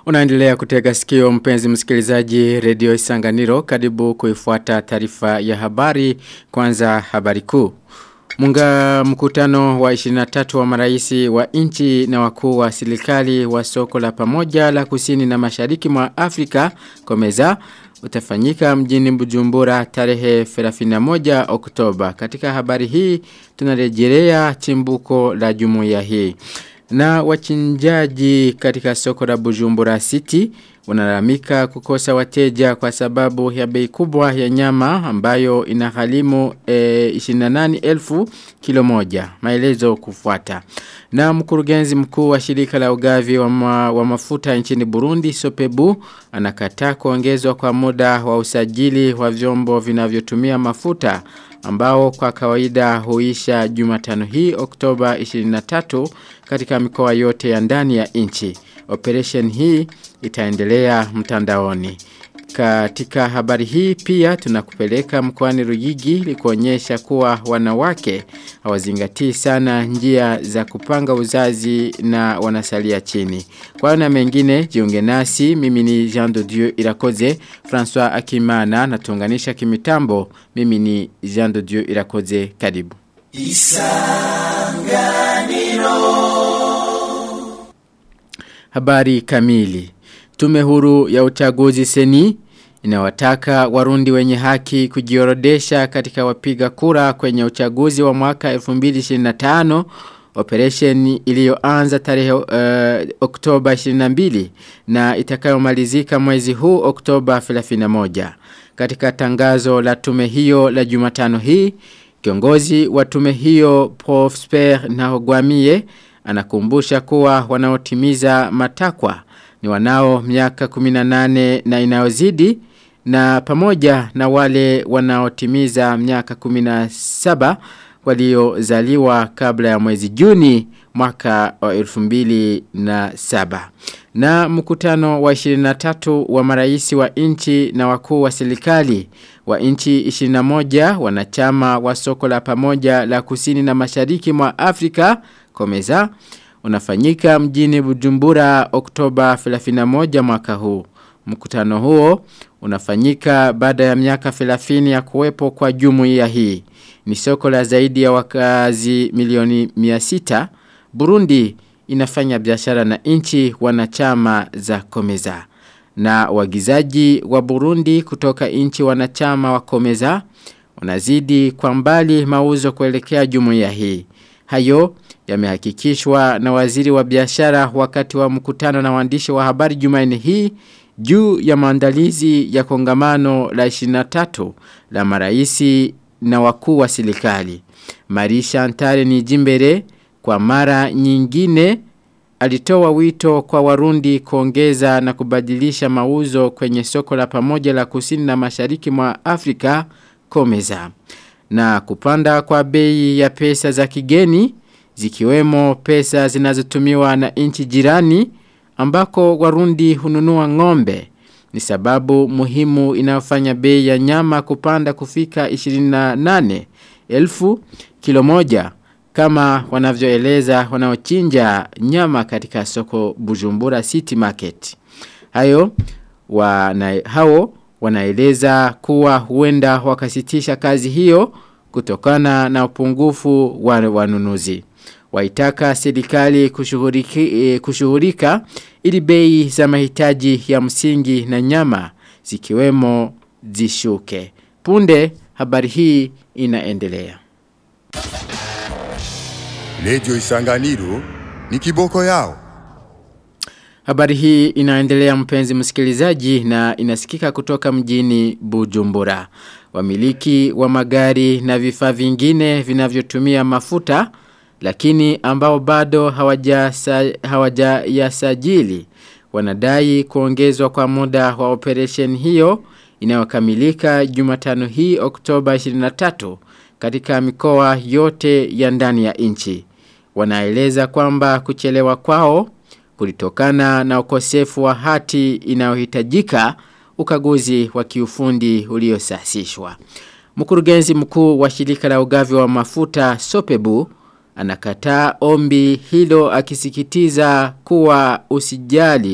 Unaendelea kutega sikio mpenzi msikilizaji redio Isanganiro karibu kuifuata taarifa ya habari kwanza habari kuu. Munga mkutano wa 23 wa maraisi wa inchi na wakuu wa serikali wa soko la pamoja la kusini na mashariki mwa Afrika komeza utafanyika mjini Bujumbura tarehe 31 Oktoba. Katika habari hii tunarejelea chimbuko la jumuiya hii. Na wachinjaji katika soko la Bujumbura City wanalamika kukosa wateja kwa sababu ya bei kubwa ya nyama ambayo inaghalimu e, 28,000 kilo moja. Maelezo kufuata. Na mkurugenzi mkuu wa shirika la ugavi wa, ma, wa mafuta nchini Burundi Sopebu anakataa kuongezwa kwa muda wa usajili wa vyombo vinavyotumia mafuta ambao kwa kawaida huisha Jumatano hii Oktoba 23 katika mikoa yote ya ndani ya nchi. Operation hii itaendelea mtandaoni. Katika habari hii pia tunakupeleka mkoani Ruyigi likuonyesha kuwa wanawake hawazingatii sana njia za kupanga uzazi na wanasalia chini. Kwa na mengine jiunge nasi mimi ni Jean de Dieu Irakoze François Akimana natunganisha kimitambo mimi ni Jean de Dieu Irakoze karibu. Isanganiro Habari kamili Tume huru ya uchaguzi seni inawataka warundi wenye haki kujiorodesha katika wapiga kura kwenye uchaguzi wa mwaka 2025 operation iliyoanza tarehe uh, Oktoba 22 na itakayomalizika mwezi huu Oktoba 31. Katika tangazo la tume hiyo la Jumatano hii, kiongozi wa tume hiyo Prosper Nahogwamie anakumbusha kuwa wanaotimiza matakwa ni wanao miaka 18 na inayozidi na pamoja na wale wanaotimiza miaka 17 waliozaliwa kabla ya mwezi Juni mwaka wa 2007. Na mkutano wa 23 wa maraisi wa inchi na wakuu wa serikali wa inchi 21 wanachama wa soko la pamoja la kusini na mashariki mwa Afrika komeza unafanyika mjini Bujumbura Oktoba 31 mwaka huu. Mkutano huo unafanyika baada ya miaka 30 ya kuwepo kwa jumuiya hii. Ni soko la zaidi ya wakazi milioni 600. Burundi inafanya biashara na nchi wanachama za Komeza. Na wagizaji wa Burundi kutoka nchi wanachama wa Komeza wanazidi kwa mbali mauzo kuelekea jumuiya hii. Hayo yamehakikishwa na waziri wa biashara wakati wa mkutano na waandishi wa habari Jumanne hii juu ya maandalizi ya kongamano la 23 la maraisi na wakuu wa serikali. Marisha Antare ni jimbere kwa mara nyingine alitoa wito kwa warundi kuongeza na kubadilisha mauzo kwenye soko la pamoja la kusini na mashariki mwa Afrika komeza. Na kupanda kwa bei ya pesa za kigeni zikiwemo pesa zinazotumiwa na nchi jirani ambako warundi hununua ng'ombe ni sababu muhimu inayofanya bei ya nyama kupanda kufika 28 elfu kilo moja kama wanavyoeleza wanaochinja nyama katika soko Bujumbura City Market. Hayo wana, hao wanaeleza kuwa huenda wakasitisha kazi hiyo kutokana na upungufu wa wanunuzi. Waitaka serikali kushughulika ili bei za mahitaji ya msingi na nyama zikiwemo zishuke. Punde habari hii inaendelea. Radio Isanganiro ni kiboko yao. Habari hii inaendelea mpenzi msikilizaji na inasikika kutoka mjini Bujumbura. Wamiliki wa magari na vifaa vingine vinavyotumia mafuta lakini ambao bado hawajayasajili hawaja wanadai kuongezwa kwa muda wa operation hiyo inayokamilika Jumatano hii Oktoba 23 katika mikoa yote ya ndani ya nchi. Wanaeleza kwamba kuchelewa kwao kulitokana na ukosefu wa hati inayohitajika ukaguzi wa kiufundi uliosasishwa. Mkurugenzi mkuu wa shirika la ugavi wa mafuta Sopebu anakataa ombi hilo akisikitiza kuwa usijali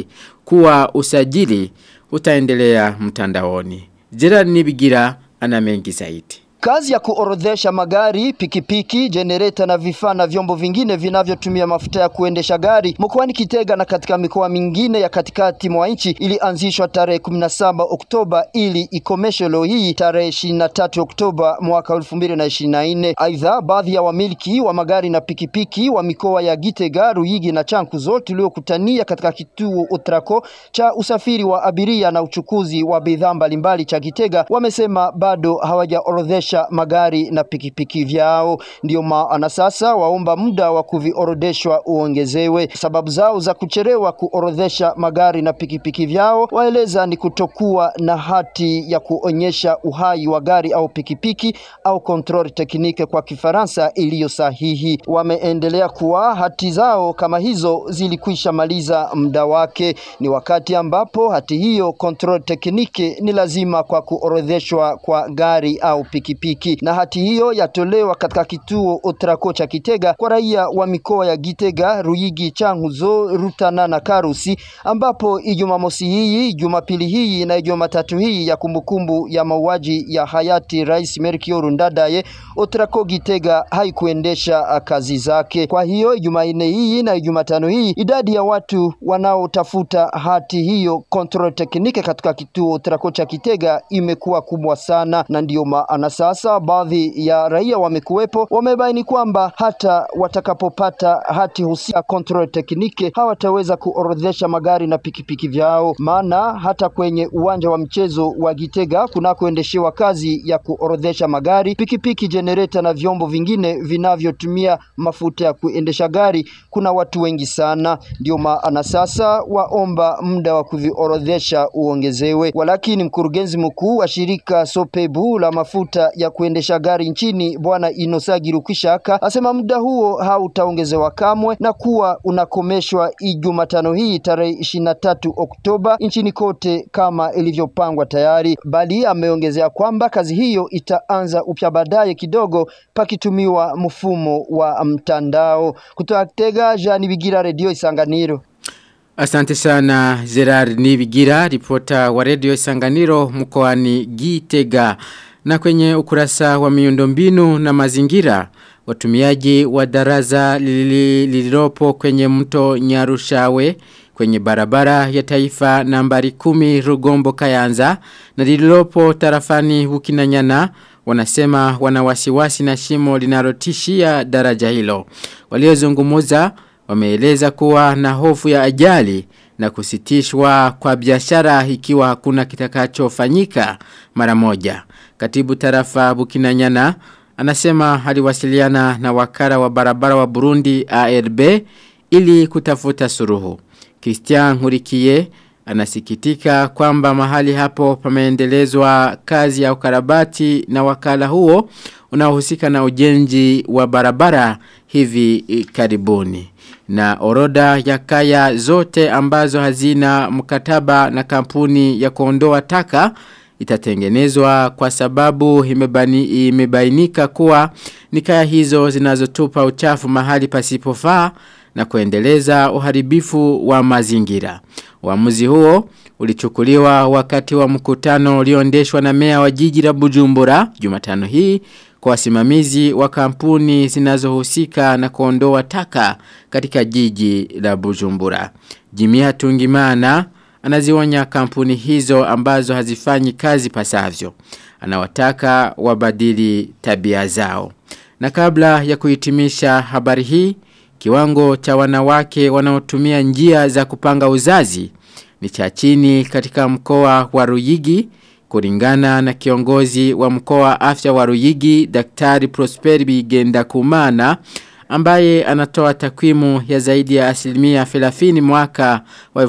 kuwa usajili utaendelea mtandaoni. Gerard Nibigira ana mengi zaidi. Kazi ya kuorodhesha magari, pikipiki, jenereta na vifaa na vyombo vingine vinavyotumia mafuta ya kuendesha gari mkoani Kitega na katika mikoa mingine ya katikati mwa nchi ilianzishwa tarehe 17 Oktoba ili ikomeshwe leo hii tarehe 23 Oktoba mwaka 2024. Aidha, baadhi ya wamiliki wa magari na pikipiki wa mikoa ya Gitega, Ruyigi na Chankuzo tuliokutania katika kituo Utrako cha usafiri wa abiria na uchukuzi wa bidhaa mbalimbali cha Gitega wamesema bado hawajaorodhesha magari na pikipiki vyao. Ndio maana sasa waomba muda wa kuviorodeshwa uongezewe. Sababu zao za kuchelewa kuorodhesha magari na pikipiki vyao waeleza ni kutokuwa na hati ya kuonyesha uhai wa gari au pikipiki au control technique kwa Kifaransa iliyo sahihi. Wameendelea kuwa hati zao kama hizo zilikwisha maliza muda wake. Ni wakati ambapo hati hiyo control technique ni lazima kwa kuorodheshwa kwa gari au pikipiki na hati hiyo yatolewa katika kituo Otrako cha Kitega kwa raia wa mikoa ya Gitega, Ruyigi, Changuzo, Rutana na Karusi, ambapo Ijumamosi hii, Jumapili hii na Jumatatu hii ya kumbukumbu ya mauaji ya hayati Rais Melchior Ndadaye, Otrako Gitega haikuendesha kazi zake. Kwa hiyo Jumanne hii na Jumatano hii idadi ya watu wanaotafuta hati hiyo control technique katika kituo Otrako cha Kitega imekuwa kubwa sana, na ndiyo maana sasa baadhi ya raia wamekuwepo wamebaini kwamba hata watakapopata hati husika control technique hawataweza kuorodhesha magari na pikipiki vyao, maana hata kwenye uwanja wa mchezo wa Gitega kunakoendeshewa kazi ya kuorodhesha magari, pikipiki, jenereta na vyombo vingine vinavyotumia mafuta ya kuendesha gari kuna watu wengi sana. Ndio maana sasa waomba muda wa kuviorodhesha uongezewe. Walakini mkurugenzi mkuu wa shirika Sopebu la mafuta ya kuendesha gari nchini Bwana Inosagi Rukishaka asema muda huo hautaongezewa kamwe na kuwa unakomeshwa Jumatano hii tarehe ishirini na tatu Oktoba nchini kote kama ilivyopangwa tayari, bali ameongezea kwamba kazi hiyo itaanza upya baadaye kidogo pakitumiwa mfumo wa mtandao. Kutoka Kitega, Jean Bigira, Radio Isanganiro. Asante sana Gerard Nibigira, ripota wa Radio Isanganiro mkoani Gitega. Na kwenye ukurasa wa miundombinu na mazingira, watumiaji wa daraza lililopo kwenye mto Nyarushawe kwenye barabara ya taifa nambari kumi Rugombo Kayanza na lililopo tarafani Bukinanyana wanasema wanawasiwasi na shimo linalotishia daraja hilo. Waliozungumuza wameeleza kuwa na hofu ya ajali na kusitishwa kwa biashara ikiwa hakuna kitakachofanyika mara moja. Katibu tarafa Bukinanyana anasema aliwasiliana na wakara wa barabara wa Burundi ARB ili kutafuta suruhu. Christian Hurikie anasikitika kwamba mahali hapo pameendelezwa kazi ya ukarabati na wakala huo unaohusika na ujenzi wa barabara hivi karibuni. Na oroda ya kaya zote ambazo hazina mkataba na kampuni ya kuondoa taka itatengenezwa kwa sababu imebani, imebainika kuwa ni kaya hizo zinazotupa uchafu mahali pasipofaa na kuendeleza uharibifu wa mazingira. Uamuzi huo ulichukuliwa wakati wa mkutano ulioendeshwa na mea wa jiji la Bujumbura Jumatano hii kwa wasimamizi wa kampuni zinazohusika na kuondoa taka katika jiji la Bujumbura. Jimia Tungimana anazionya kampuni hizo ambazo hazifanyi kazi pasavyo. Anawataka wabadili tabia zao. Na kabla ya kuhitimisha habari hii, kiwango cha wanawake wanaotumia njia za kupanga uzazi ni cha chini katika mkoa wa Ruyigi kulingana na kiongozi wa mkoa afya wa Ruyigi Daktari Prosperi Bigenda Kumana ambaye anatoa takwimu ya zaidi ya asilimia 30 mwaka wa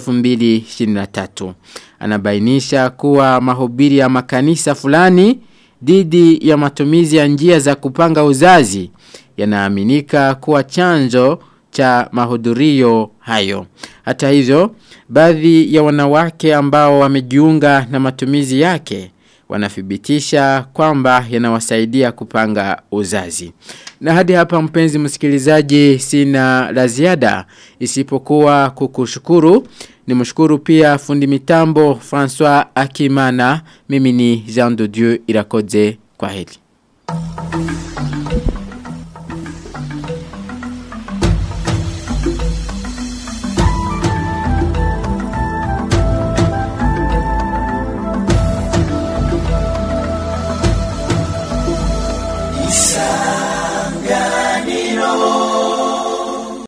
2023. Anabainisha kuwa mahubiri ya makanisa fulani dhidi ya matumizi ya njia za kupanga uzazi yanaaminika kuwa chanzo cha mahudhurio hayo. Hata hivyo, baadhi ya wanawake ambao wamejiunga na matumizi yake wanathibitisha kwamba yanawasaidia kupanga uzazi. Na hadi hapa mpenzi msikilizaji sina la ziada isipokuwa kukushukuru Nimshukuru pia fundi mitambo François Akimana. Mimi ni Jean de Dieu Irakoze kwa heli.